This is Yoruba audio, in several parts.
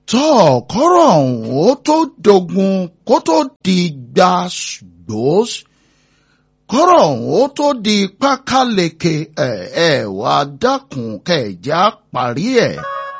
tọ́ kọ́rọ̀ ọ̀hún ó tó dogun kó tó di gbàgbós kọ́rọ̀ ọ̀hún ó tó di pákáleke ẹ̀ ẹ̀ wá dákun kẹ̀já parí ẹ̀.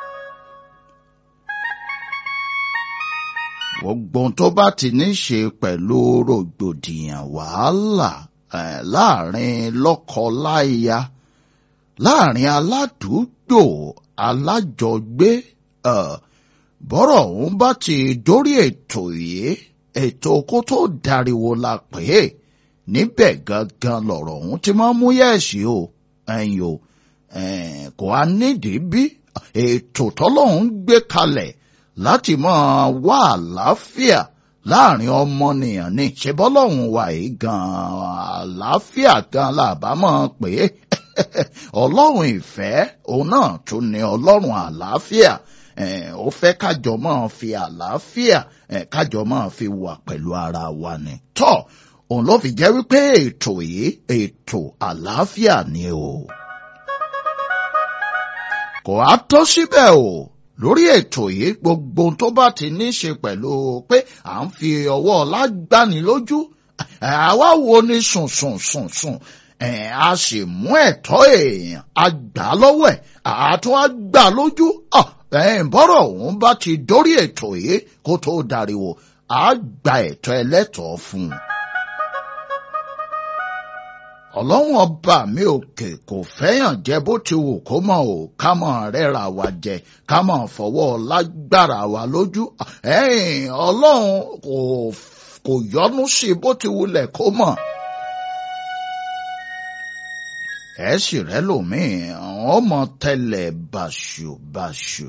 gbogbo tó bá ti ní ṣe pẹ̀lú rògbòdìyàn wàhálà ẹ̀ láàrin lọ́kọ-láya láàrin aládùúgbò alájọgbé ẹ̀ bọ́rọ̀ ọ̀hún bá ti dórí ètò yìí ètò kó tó dariwo la pè é níbẹ̀ gangan lọ̀rọ̀ ọ̀hún ti máa mú yẹ̀sì o ẹ̀yìn o kò á nídìí bí ètò tọ́lọ́hún gbé kalẹ̀ láti máa wá àlàáfíà láàrin ọmọnìyàn ní ṣebọ́lọ́hún wà yìí gan-an àlàáfíà gan làbá máa pè é ọlọ́run ìfẹ́ òun náà tún ní ọlọ́run àlàáfíà ó fẹ́ kájọ máa fi àlàáfíà kájọ máa fi wà pẹ̀lú ara wa ni. tọ́ òun ló fi jẹ́ wípé ètò yìí ètò àlàáfíà ni o. kò á tó síbẹ̀ o lórí ètò yìí gbogbo tó bá ti ní ṣe pẹ̀lú pé à ń fi ọwọ́ lágbani lójú àwa wo ni sùn sùn sùn sùn a sì mú ẹ̀tọ́ èèyàn a gbà lọ́wọ́ ẹ̀ àtún a gbà lójú bọ́rọ̀ òun bá ti dórí ètò yìí kó tó dariwo a gba ẹ̀tọ́ ẹlẹ́tọ̀ọ́ fún un. ọlọ́run ọba mi òkè kò fẹ́yàn jẹ bó ti wù kó mọ̀ ò ká mọ̀ rẹ́ra wa jẹ ká mọ̀ fọwọ́ lágbára wa lójú ọlọ́run kò yọnu sí bó ti wulẹ̀ kó mọ̀ ẹ sì rẹ lòmíì àwọn mọ tẹlẹ bàṣùbàṣù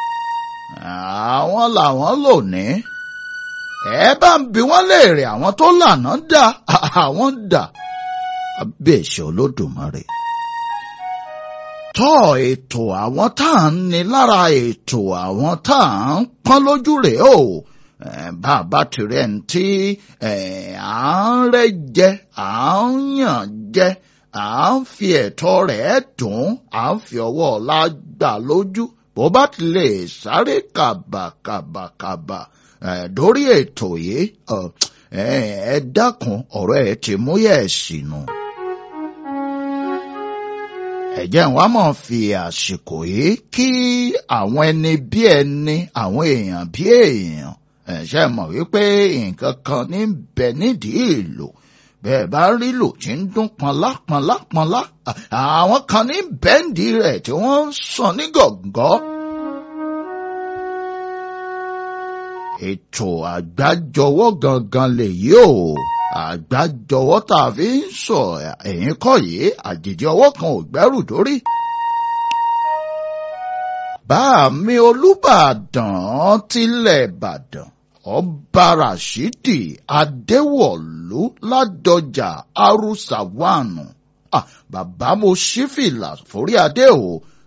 àwọn làwọn lò ní ẹ bá ń bi wọn léèrè àwọn tó lànà dà àwọn dà abẹ́ẹ̀ṣẹ̀ olódùmarè tọ́ ètò àwọn tá à ń ní lára ètò àwọn tá à ń pọ́n lójú rèé o bàbá tirẹ̀ ń tí à ń rẹ́ jẹ à ń yàn jẹ à ń fi ẹ̀tọ́ rẹ̀ dùn à ń fi ọwọ́ ọ̀la gbà lójú bó bá ti lè sáré kàbàkàbàkàbà dórí ètò yìí ẹ dákun ọ̀rọ̀ ẹ ti mú yẹ̀ sínú. ẹ̀jẹ̀ wa máa fi àsìkò yìí kí àwọn ẹni bí ẹni àwọn èèyàn bí èèyàn ṣe mọ̀ wípé nǹkan kan ní bẹ nídìí ìlú bẹ́ẹ̀ bá rí lò tí ń dún pọnlá pọnlá pọnlá àwọn kan ní bẹ́ǹdì rẹ̀ tí wọ́n ń sàn ní gọ̀ǹgọ́. ètò àgbájọwọ́ gangan lèyí o àgbájọwọ́ tá a fi ń sọ ẹ̀yìn kọ́ yìí àjèjì ọwọ́ kan ò gbẹ́rù dórí. bá mi Olúbàdàn tilẹ̀ Ìbàdàn ọba rashidi adéwọ̀lú ládọjà arúsàwánù ah, bàbá mo ṣí fìlà forí adé o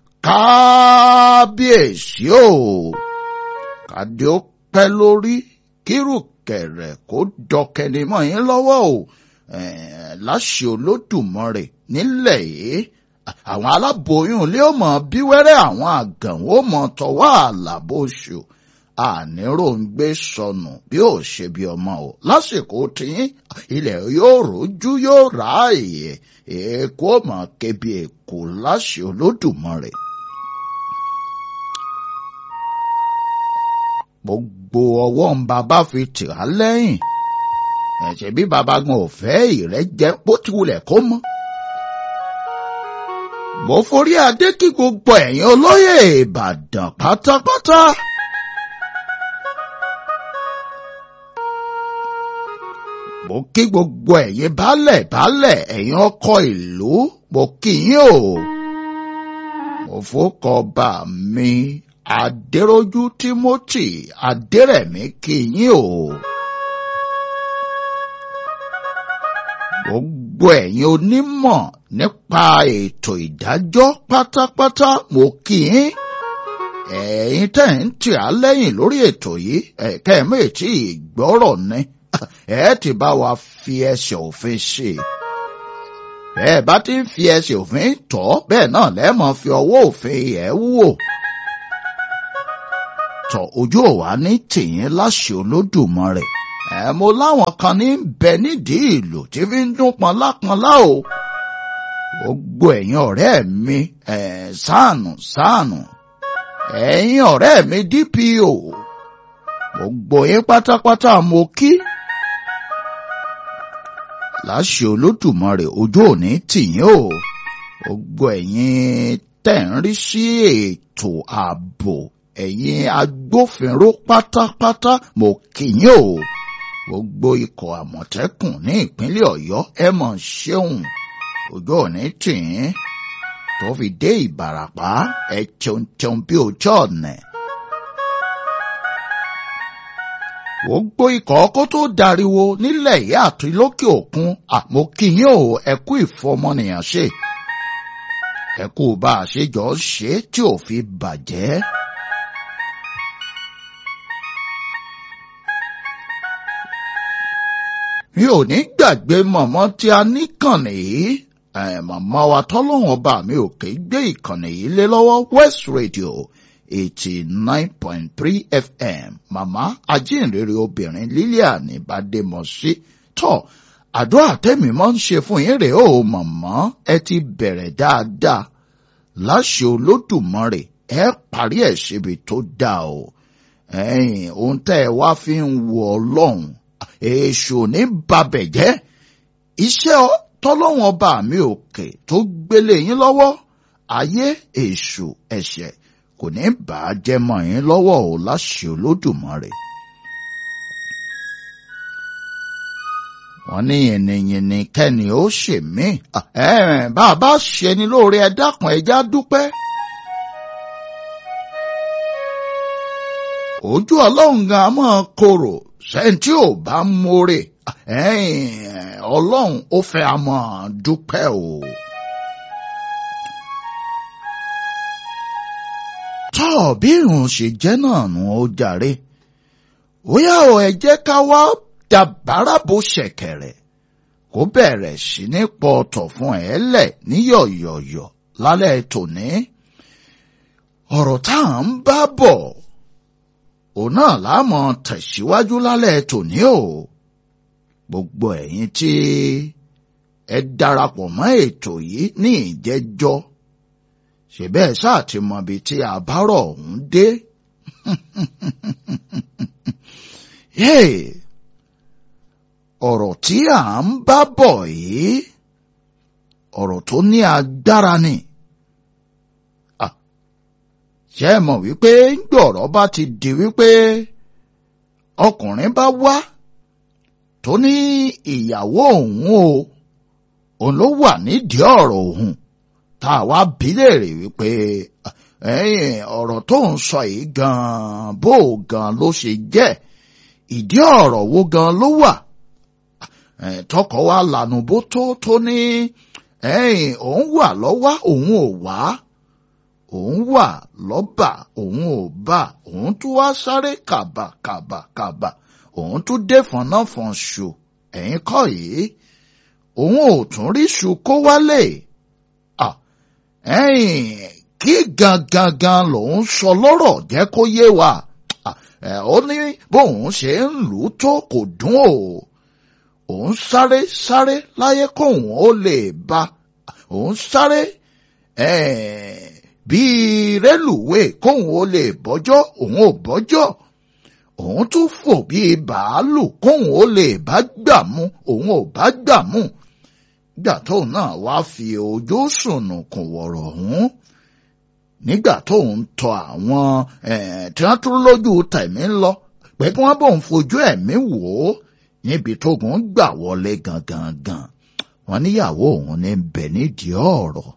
kábíyèsí o kàdé ó pẹ́ lórí kírùkẹ̀rẹ̀ kó dọkẹni mọ́ yín lọ́wọ́ o láṣẹ olódùmarè nílẹ̀ yìí àwọn aláboyún ilé ó mọ bí wẹ́rẹ́ àwọn àgàn ó mọ tọwọ́ àlàbòṣù àníró ń gbé sọnù bí ó ṣe bí ọmọ o lásìkò tiyín ilẹ̀ yóò rojú yóò ráàyè èkó mọ̀ kébi èkó láṣẹ olódùmarè. gbogbo ọwọ́ ń bàbá fi tì á lẹ́yìn ẹ̀ṣẹ̀ bí bàbá gan ò fẹ́ ìrẹ́jẹ bó ti wulẹ̀ kó mọ́. mo forí adé kí gbogbo ẹ̀yin olóyè ìbàdàn pátápátá. mo kí gbogbo ẹ̀yin baálẹ̀ baálẹ̀ ẹ̀yin ọkọ ìlú mo kí yín o. mo fọkọ bá mi adéròjú timothy adérẹ̀mí kí yín o. gbogbo ẹ̀yin onímọ̀ nípa ètò ìdájọ́ pátápátá mo kí yín ẹ̀yin tẹ̀ ń tì á lẹ́yìn lórí ètò yìí ẹ̀kẹ́ méjì ìgbọ́rọ̀ ni ẹ ti bá wa fi ẹsẹ̀ òfin ṣe bẹ́ẹ̀ bá ti ń fi ẹsẹ̀ òfin tọ́ bẹ́ẹ̀ náà lẹ́mọ̀ fi ọwọ́ òfin ẹ̀ wò. tọ ojú òwá ní tìyín láṣẹ olódùmarè ẹ mo láwọn kan ní bẹ nídìí ìlú tí fi ń dún pọnlápọnlá o gbogbo ẹ̀yin ọ̀rẹ́ mi ẹ sáànù sáànù ẹ̀yin ọ̀rẹ́ mi DPO gbogbo yín pátápátá mo kí láṣẹ olódùmarè ojú òní tìyín o gbogbo ẹ̀yin tẹ̀ ń rí sí ètò ààbò ẹ̀yin agbófinró pátápátá mo kí yín o gbogbo ikọ̀ àmọ̀tẹ́kùn ní ìpínlẹ̀ ọ̀yọ́ ẹ mọ̀ ṣeun ojú òní tìyín tó fi dé ìbàràpá ẹ cheun cheun bí ojú ọ̀nà. gbogbo ikọ̀ ọkọ̀ tó dariwo nílẹ̀ yìí àti lókè òkun àmọ́ kí yín o ẹ kú ìfọmọnìyàn ṣe ẹ kú bá a ṣe jọ ṣe tí ò fi bàjẹ́. mi ò ní gbàgbé mọ̀mọ́ tí a níkànnì yìí màmá wa tọ́lọ́wọ́n ọba mi ò ké gbé ìkànnì yìí lé lọ́wọ́ West Radio eighty nine point three FM màmá ajínrere obìnrin Lilian Bademọsí tọ́ àdúrà tẹ́mi máa ń ṣe fún yín rèé o màmá ẹ ti bẹ̀rẹ̀ dáadáa láṣẹ Olódùmarè ẹ parí ẹ̀ síbi tó dáa o ẹ̀yin ohun tẹ́ ẹ wá fi ń wo Ọlọ́run èṣù ní babẹ̀ jẹ́ iṣẹ́ tọ́lọ́wọ́n ọba mi òkè tó gbélé yín lọ́wọ́ ayé èṣù ẹ̀ṣẹ̀ kò ní bà á jẹ́ mọ́ yín lọ́wọ́ o láṣẹ Olódùmarè. wọ́n ní yìnyínyìnyín kẹ́ni ó ṣe mí bá a bá ṣe ni lóore ẹ dákun ẹja dúpẹ́. ojú ọlọ́run gan máa korò sẹ́ńtì ò bá mórè ọlọ́run ó fẹ́ a máa dúpẹ́ o. tọ́ bí irun ṣe jẹ́ náà nù ó jàre ó yá o ẹ jẹ́ ká wá dàbára bó ṣẹ̀kẹ̀rẹ̀ kó bẹ̀rẹ̀ sí ní pọ̀tọ̀ fún ẹ lẹ̀ ní yọ̀yọ̀yọ̀ lálẹ́ tòní ọ̀rọ̀ tá à ń bá bọ̀ òun náà láàmú tẹ̀síwájú lálẹ́ tòní o gbogbo ẹ̀yin tí ẹ darapọ̀ mọ́ ètò yìí ní ìjẹ́jọ́ ṣèbẹ́ ẹ̀ sáà ti mọ ibi tí àbárọ̀ ọ̀hún dé. ọ̀rọ̀ tí à ń bá bọ̀ yìí ọ̀rọ̀ tó ní agbára ni ṣé ẹ mọ̀ wípé gbọ̀rọ̀ bá ti di wípé ọkùnrin bá wá tó ní ìyàwó òun o òun ló wà nídìí ọ̀rọ̀ òun tá a wá bí léèrè wípé ọ̀rọ̀ tó ń sọ yìí gan-an bó gan ló ṣe jẹ́ ìdí ọ̀rọ̀ wo gan ló wà tọkọ wa lànà bó tó tó ní òun wà lọ́wọ́ òun ò wá òun wà lọ́bà òun ò bá òun tún wá sáré kàbàkàbàkàbà òun tún dé fọnáfọn ṣù ẹ̀yin kọ́ yìí òun ò tún rí ṣù kó wálé ẹ̀yin kí gangan gan lòun sọ lọ́rọ̀ jẹ́ kó yé wa ó ní bóun ṣe ń lù ú tó kò dún o òun sáré sáré láyé kóun ó lè bá òun sáré bíi rélùwé kóun ó lè bọ́jọ́ òun ò bọ́jọ́ òun tún fò bíi bàálù kóun ó lè bá gbà mú òun ò bá gbà mú gbà tóun náà wá fi ojú sùnùkùn wọ̀rọ̀ ọ̀hún nígbà tóun tọ àwọn tí wọ́n tún lójú tẹ̀mí lọ pé kí wọ́n bóun fojú ẹ̀mí wò ó níbi tógun gbà wọlé gangan gan wọ́n níyàwó òun ní bẹ nídìí ọ̀rọ̀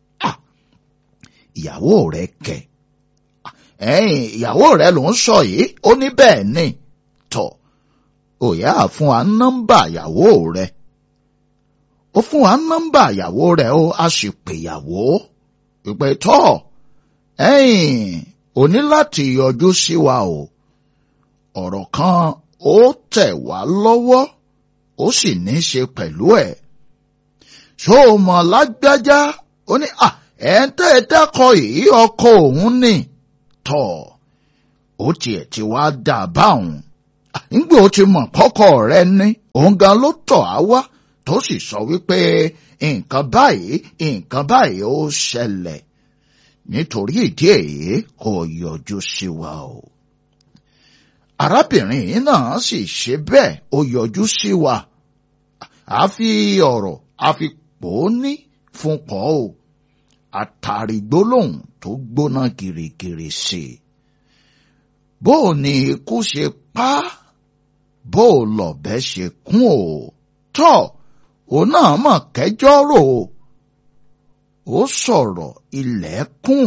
ìyàwó rẹ̀ kẹ̀ ẹ̀yìn ìyàwó rẹ̀ ló ń sọ yìí ó ní bẹ́ẹ̀ ni tọ̀ òyà fún wa nọ́mbà ìyàwó rẹ̀ ó fún wa nọ́mbà ìyàwó rẹ̀ ó a sì pè ìyàwó ìpè tọ́ ẹ̀yìn o ní láti yọjú sí wa o ọ̀rọ̀ kan ó tẹ̀ wá lọ́wọ́ ó sì ní í ṣe pẹ̀lú ẹ̀ ṣó o mọ̀ lágbájá ó ní à ẹ̀ ń tẹ́ ẹ dákọ̀ yìí ọkọ òun ni tọ̀ ó tiẹ̀ ti wá dà báwọn nígbà ó ti mọ̀ kọ́kọ́ rẹ ní òun gan ló tọ̀ á wá tó sì sọ wípé nǹkan báyìí nǹkan báyìí ó ṣẹlẹ̀ nítorí ìdí èyí kò yọjú sí wa o. arábìnrin yìí náà sì ṣe bẹ́ẹ̀ ó yọjú sí wa a fi ọ̀rọ̀ a fi pò ó ní fún pọ̀ o àtàrí gbólóhùn tó gbóná gìrìgìrì sí i. bó o ní ikú ṣe pa á bó o lọ̀bẹ ṣe kún o tọ́ òun náà mọ̀ kẹjọ́ rò ó ó sọ̀rọ̀ ilẹ̀ kùn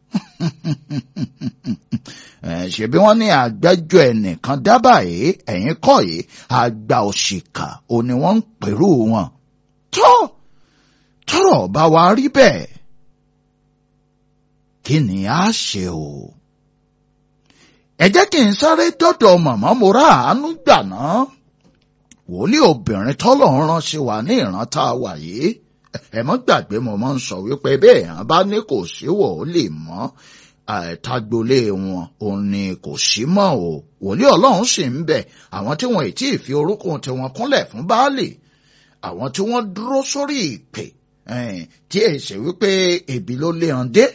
ṣebí wọ́n ní àgbẹ́jọ́ ẹnìkan dábàá yìí ẹ̀yìn kọ́ yìí àgbà òṣìkà ò ní wọ́n ń pèrú wọn tọ́ tọ́rọ̀ bá wa rí bẹ́ẹ̀ kí ni a ṣe o ẹ jẹ́ kí n sáré dọ́dọ̀ màmá mo rà àánú gbà náà wòlíì obìnrin tọ́lọ́run rán sí wa ní ìran tá a wà yìí ẹ mọ́ gbàgbé mo máa ń sọ wípé bẹ́ẹ̀ hàn bá ní kò sí wòlíì mọ́ àtàgbolé wọn òun ni kò sí mọ́ o wòlíì ọlọ́run sì ń bẹ àwọn tí wọn ì tí ì fi orúkún tiwọn kúnlẹ̀ fún baálé àwọn tí wọ́n dúró sórí ìpè tí ẹ ṣe wípé ebi ló lé hàn dé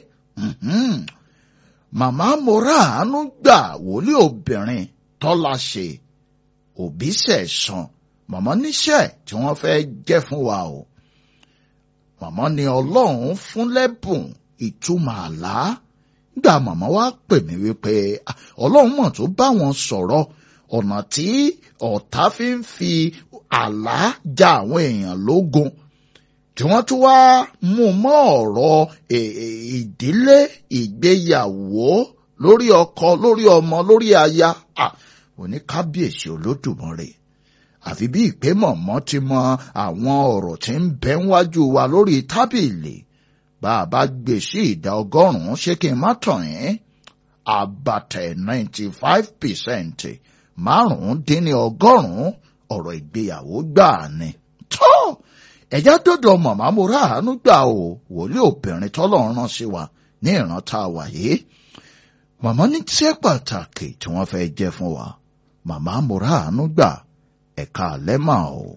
màmá mo rà àánú gbà wòlíì obìnrin tọ́lá ṣe òbí sẹ̀sán màmá níṣẹ́ tí wọ́n fẹ́ jẹ́ fún wa o màmá ni ọlọ́run fún lẹ́bùn ìtumọ̀ àlá gbà màmá wa pè mí wípé ọlọ́run mọ̀ tó bá wọn sọ̀rọ̀ ọ̀nà tí ọ̀tá fi ń fi àlá ja àwọn èèyàn lógun tí wọ́n tún wá mú mọ́ ọ̀rọ̀ ìdílé ìgbéyàwó lórí ọkọ lórí ọmọ lórí aya òní kábíyèsí olódùmarè àfi bí ìpè mọ̀mọ́ ti mọ àwọn ọ̀rọ̀ tí ń bẹ wájú wa lórí tábìlì bá a bá gbé sí ìdá ọgọ́rùn-ún ṣé kí n má tàn yín àbàtẹ̀ ninety five percent márùn-ún dín ní ọgọ́rùn-ún ọ̀rọ̀ ìgbéyàwó gbà ni. tó ẹ̀já dọ́dọ̀ màmá mo rà àánú gbà o wòlíì obìnrin tọ́lọ́run rán sí wa ní ìran tá a wà yìí màmá ní tíṣẹ́ pàtàkì tí wọ́n fẹ́ jẹ́ fún wa màmá mo rà àánú gbà ẹ̀ka àlẹ́ mà o.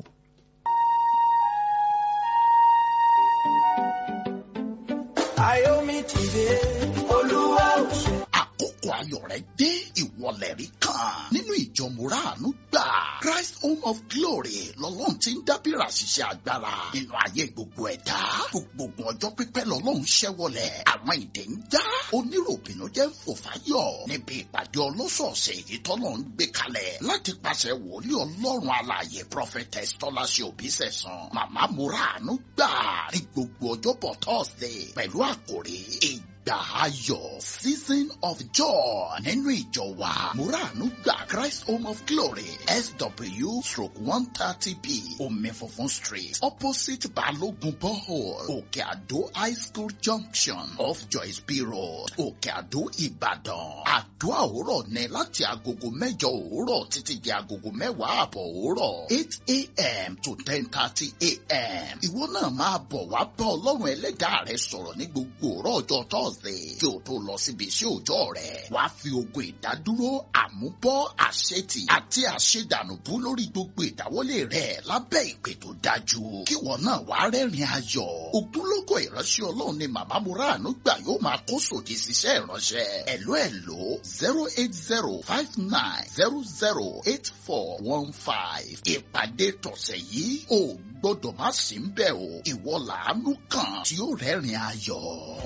Ayomi ti dé, Olúwa ò ṣe. àkókò ayọ̀ rẹ dé ìwọlẹ̀ rí kan nínú ìjọ mùràánú gbà Christ Home of Glory lọ́lọ́run ti ń dábìrà ṣiṣẹ́ agbára nínú ayé gbogbo ẹ̀dá gbogbo ọjọ́ pípẹ́ lọ́lọ́run ṣẹ́wọlẹ̀ àwọn ìdè ń já oníròbìnú jẹ́ ń fò fáyọ̀ níbi ìpàdé ọlọ́sọ̀ọ̀sẹ̀ èyí tọ́lọ́ ń gbé kalẹ̀ láti pàṣẹ wòlíì ọlọ́run alààyè prophetess tọ́láṣẹ òbísẹ̀sán màmá mùràánú gbà ní gbogbo ọjọ́bọ̀ Thursday pẹ̀lú àkòrí ìgbà ayọ̀ season of joy nínú ìjọ wa muranu gba Christ Home of Glory SW stroke one thirty b omi funfun street opposite Balogun borehole Òkè Àdó high school junction off Joyce B road Òkè Àdó Ìbàdàn àdúrà òwúrọ̀ ní láti agogo mẹ́jọ òwúrọ̀ títí di agogo mẹ́wàá àbọ̀ òwúrọ̀ eight a.m. to ten thirty a.m. ìwọ náà máa bọ̀ wá bá ọlọ́run ẹlẹ́dàá rẹ sọ̀rọ̀ ní gbogbo òrọ̀ ọjọ́ Thursday kí o tó lọ síbi iṣẹ́ òòjọ́ rẹ̀ wá fi ogun ìdádúró àmúbọ́ àṣetì àti àṣedànùbú lórí gbogbo ìdáwọ́lé rẹ̀ lábẹ́ ìpè tó dájú kí wọn náà wá rẹ́rìn ayọ̀ ògúnlógó ìránṣẹ́ ọlọ́run ni màmá muranu gbà yóò máa kó sòdì síṣẹ́ ìránṣẹ́ ẹ̀ló ẹ̀ló zero eight zero five nine zero zero eight four one five ìpàdé tọ̀sẹ̀ yìí ò gbọ́dọ̀ má sí ń bẹ̀ o ìwọ làánú kan tí ó rẹ́rìn ayọ̀.